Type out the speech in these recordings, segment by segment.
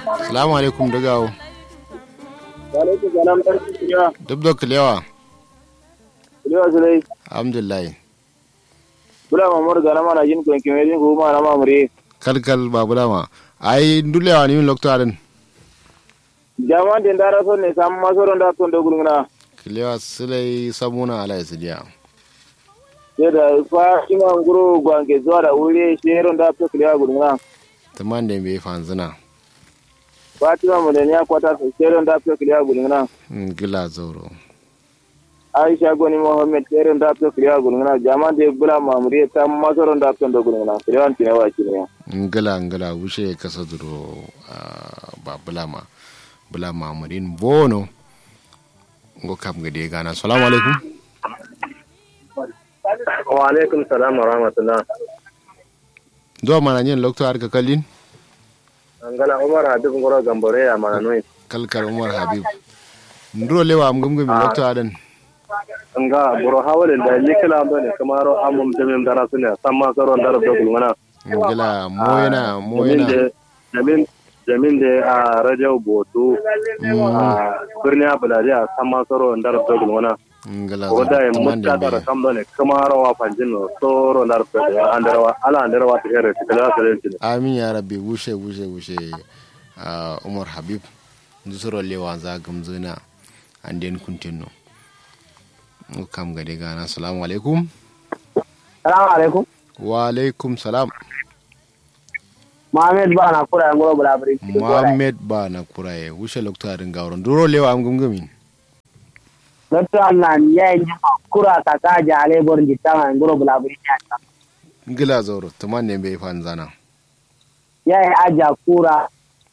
salamu alaikum dagawo Walaikum salam barki kuya. duk da kulewa Kulewa sulai. alhamdulillah Bula mamar gana mana jin kun kime jin ko ma na mamure. kalkal babu dama ai dulewa ni min lokto adan Jaman den dara son ne sam masoron da ton da gurguna. kulewa sulai sabuna ala isidiya Sai da fa ima nguro gwange zuwa da wuri sheron da to kulewa gurguna. taman da bai fanzina Fatima mu da ya kwata su sheron da to kulewa gurguna. gila zauro Aisha goni Muhammad sheron da to kulewa gurguna. Jaman de bula mamure sam masoron da ton da gurguna. Kulewa tine wa kine. ngila ngila wuce kasa duro ba bulama bulama murin bono ngo kam gade gana assalamu alaikum Wa alaikum salam wa rahmatullah. do mana nyen lokto ar ka kallin Angala Umar Habib ngoro gambore ya mana noy. kalkal umar habib ndro lewa am gumgumi lokto adan nga boro hawale da likila ndo ne kamaro amum demem dara sune samma saro ndar do gulmana ngila moyena moyena jamin jamin de a rajau botu a birni abulade a samma saro ndar do gulmana ngila wada e taman da mutta dara bai kam do ne kamaro wa panjino soro ndar do andar wa ala andar wa tere tikala sare tin amin ya rabbi wushe wushe wushe ah, umar habib ndusoro lewa za gamzuna anden kuntinno ngo kam gade gana assalamu alaikum Salamu alaikum. wa alaikum salam Mohamed ba na kura ngoro bulabri. Mohammed ba na kuraye wuce loktarin gauron duro lewa am gumgumi Dotto Allah ya yi kura ka ka jale bor jitama ngoro bulabri ya ta. ngila zoro tuman ne bai fan zana Ya yi aja kura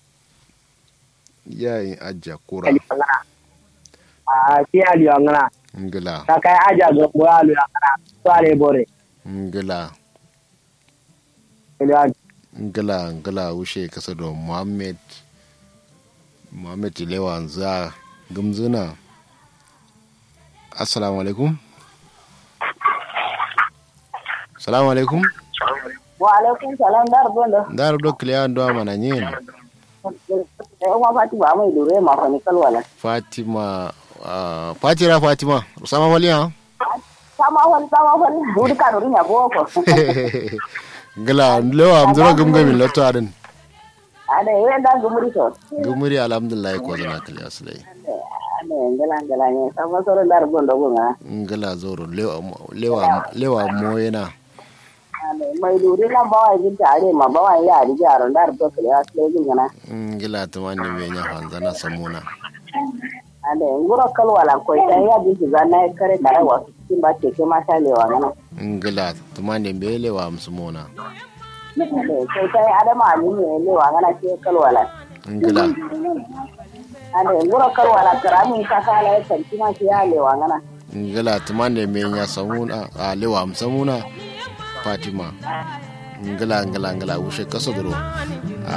yayin ajja kura ali ngana. A ti ali ngana. ngila Ka kai aja go boyalu ngana. Sale bore. ngila Ele ngila ngila wuce kasa da Mohammed Mohammed lewa za gumzuna assalamu alaikum assalamu alaikum wa alaikum salam dar bondo dar do kliya ndo mana nyen e wa fati ba mai dure ma fa ni kalwala Fatima ah, Fatira Fatima sama wali ha sama wal sama wal wuri ka duri nya boko ngila lewa am zura gumgumi lotto adin ade we da gumuri to gumuri alhamdulillah ko zana kliya sulai ade ngala ngala ne sama soro dar bondo go nga ngila zoro lewa lewa lewa moyena ade mai dure na ba wa gin tare ma ba wa ya ri jaro dar to kle asle gin ngana ngila tumani be nya fanzana samuna ade nguro kalwala ko ta ya bi ga na kare kare wa kin ba ce ke ma ta lewa ngana ngila tumani be lewa amsumona ade ko ta ade ma ni ne lewa ngana ce kalwala ngila ade nguro kalwala karami ka kala ta kima ce ya lewa ngana ngila tumani be nya samuna a lewa amsamuna Fatima ngila ngila ngila wushe kaso duro